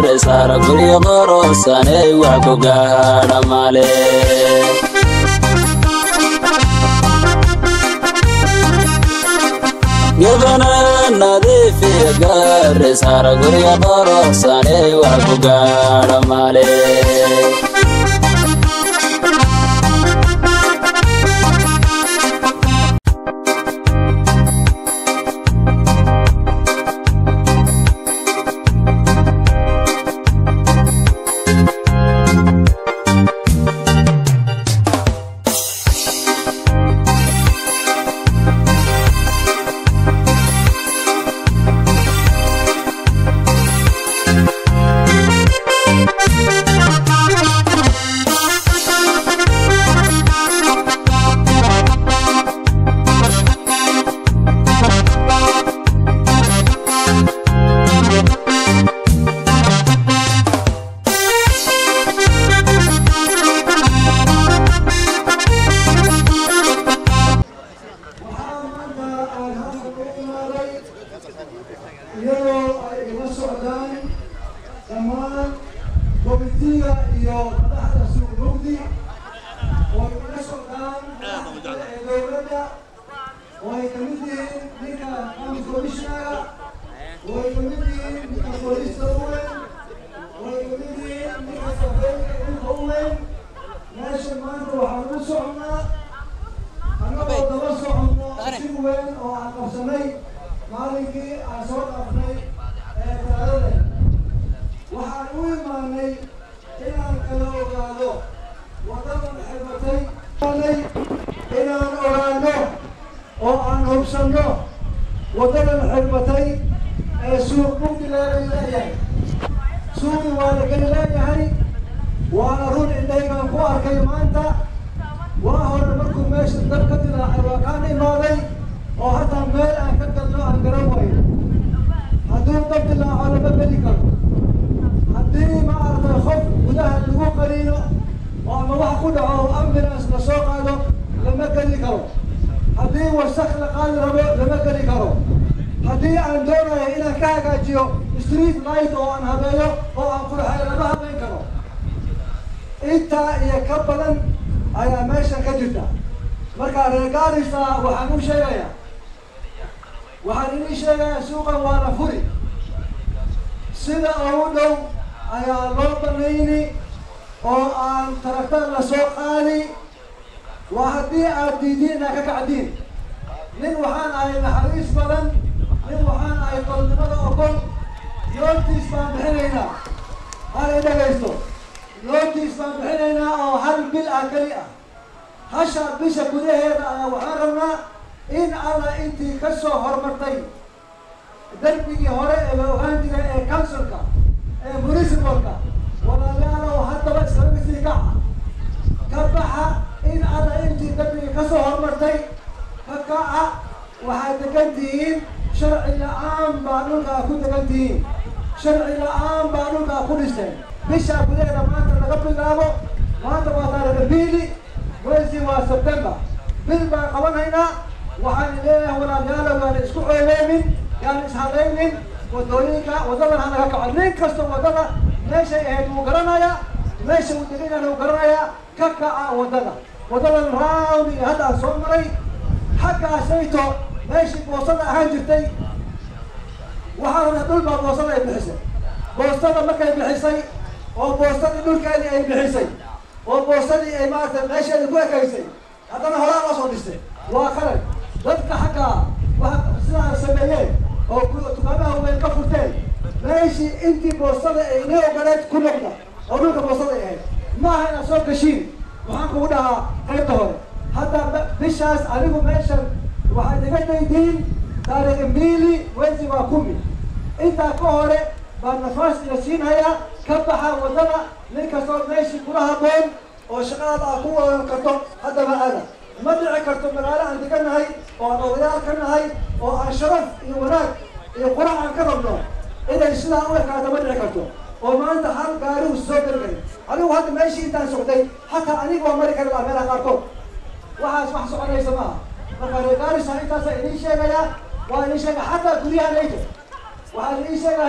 gaare saara guryo qoroosaney wax ku gaadha male gebana nadiifiya gaare saara guryo qoroosaney wax ku gaadha male iyadoo ay ila socdaan dhammaan komitiga iyo madaxda suuq mugdi oo ay ila socdaan madaxda ee dowladda oo ay kamid yihiin ninka county commissionaga oo ay kamid yihiin ninka booliista uweyn oo ay kamid yihiin ninka safeynka dhulka uweyn meesha maanta waxaan u socnaa annagoo daba soconno si weyn oo aan qabsanay maalinkii aan soo dhaafnay ee talaadada waxaan u imaanay inaan kala ogaado wadadan xirmatay inaan ogaano oo aan hubsanno wadadan xirmatay ee suuq mugdi laga leeyahay suuqi waa laga leeyahay waana run indhaygaan ku arkay maanta waa hore markuu meesha dab ka dilaacay waa kaan imaaday oo hataa meel aan ka galno aan garan waayo hadduu dab dilaaco lama geli karo haddii ma aragtay qof gudaha lagu qaniino oo ama wax ku dhaco oo ambulance la soo qaado lama geli karo haddii wasaq la qaadi rabo lama geli karo haddii aan doonayo inaan ka hagaajiyo street light oo aan habeeyo oo aan qurxayo lama habeyn karo intaa iyo ka badan ayaa meeshan ka jirta marka reer gaarisa waxaan u sheegayaa waxaan inii sheegayaa suuqan waana furi sida ugu dhow ayaa loo banayni oo aan taragtar la soo qaadi waa haddii aad diidiin inaad ka kacdiin nin waxaan ahay naxariis badan nin waxaan ahay tolnimada ogol yooltiis baan bixinaynaa hal i dhagaysto yooltiis baan bixinaynaa oo hal bil ah keli ah hasha bisha gudaheeda ayaa waxaan rabnaa in alla intii ka soo hormartay darbigii hore ee la ogaan jiray ee councilka ee municipalka walaalayaalow haddaba islaga sii kaca ka baxa in alla intii darbigii ka soo hormartay ka kaca waxaad degan tihiin sharci la-aan baa dhulkaa ku degan tihiin sharci la-aan baa dhulkaa ku dhisteen bisha gudaheeda maanta laga bilaabo maanta waa taariikh bili mwezi waa september bil baan qabanhaynaa waxaan leeyahay walaalayaalow yaana isku ceebeynin yaana ishadaynin wadooyinka wadadan hanaga kaco nin kasta wadada meeshay ahayd wuu garanayaa meesha uu degan wuu garanayaa ka kaca wadada wadadan round iyo hadda aan soo maray xaggaasayto meeshii boosada ahaan jirtay waxaana dhul baa boosada ay bixisay boostada markay bixisay oo boostadii dhulkeedii ay bixisay oo boostadii ay maaragtay meesheeda ku ekaysay haddana horaa loo soo dhistay waa qalad dadka xaggaa waa sidaa sameeyeen oo dukaamaha weyn ka furteen meeshii intii boostada ay inay ogoleed ku noqda oo dhulka boostada ay ahayd ma aha inaad soo gashiin waxaan kugu dhahaa qaybta hore hadda bishaas anigu meeshan waxaad iga daydiin taariikh mbili wezi waa kumi intaa ka hore baa nafaas ila siinhayaa ka baxa wadada nin kastoo meeshii kula haboon oo shaqadaada aad ku wadan karto haddaba aada ma dhici karto magaalo aan deganahay oo aan odayaal ka nahay oo aan sharaf iyo wanaag iyo qurac aan ka rabno inay sidaa u ekaato ma dhici karto oo maanta hal gaarihu soo gargay anigu hadda meeshii intaan socday hataa aniga waa mari kari lahaa meelaha qaarkood waxaas wax soconaysa maaha marka reer gaarisa intaasa idiin sheegayaa waa idiin sheegaya xataa guryaha nayto waxaa idiin sheegayaa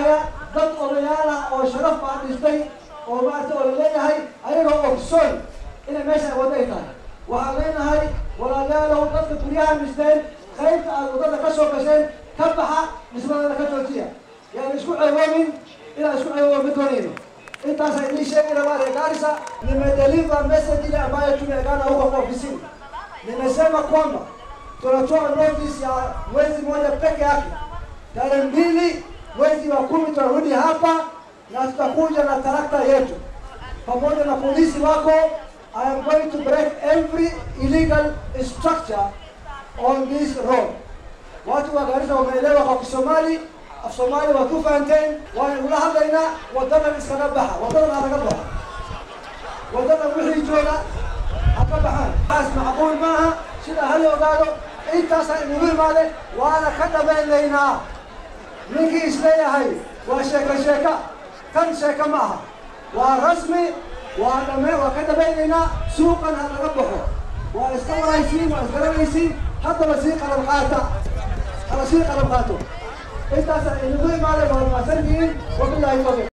dad odayaal ah oo sharaf baa dhistay oo maarata oo laleeyahay ayagoo ogsoon inay meesha wadda ay tahay waxaan leenahay walaalayaalow dadka guryaha dhisteen qaybta aad waddada ka soo gasheen ka baxa dhismadana ka joojiya yaan isku ceeboomin inaan isku ceeboomin ma doonayno intaasa idin sheegi rabaa reer Garissa nimedeliver message ile ambayo tumeagana huko kwa ofisini nimesema kwamba tunatoa notice ya mwezi mmoja peke yake tarehe mbili mwezi wa kumi tunarudi hapa na tutakuja na tarakta yetu pamoja na polisi wako I am going to break every illegal structure on this road. Watu wa Garissa wameelewa kwa Kisomali, Afsomali waa ku fahanteen, waan ula hadlaynaa wadadan iskaga baxa, wadadan ha laga baxa. Wadadan wixii jooga ha ka baxaan. Taas macquul maaha, sida hal ogaado, intaasaa inugu imaade, waana ka dhamaynaynaa. Ninkii isleeyahay waa sheeka sheeka, tan sheeka ma aha. Waa rasmi, waa dhame waa ka dhamaynaynaa, suuqan ha laga baxo. Waa iska waraysiin, waa isgaranaysiin, haddaba sii qalab qaata. Hala sii qalab qaato. intaas inugu imaade waa mahadsantihiin wabilaahi tawfiiq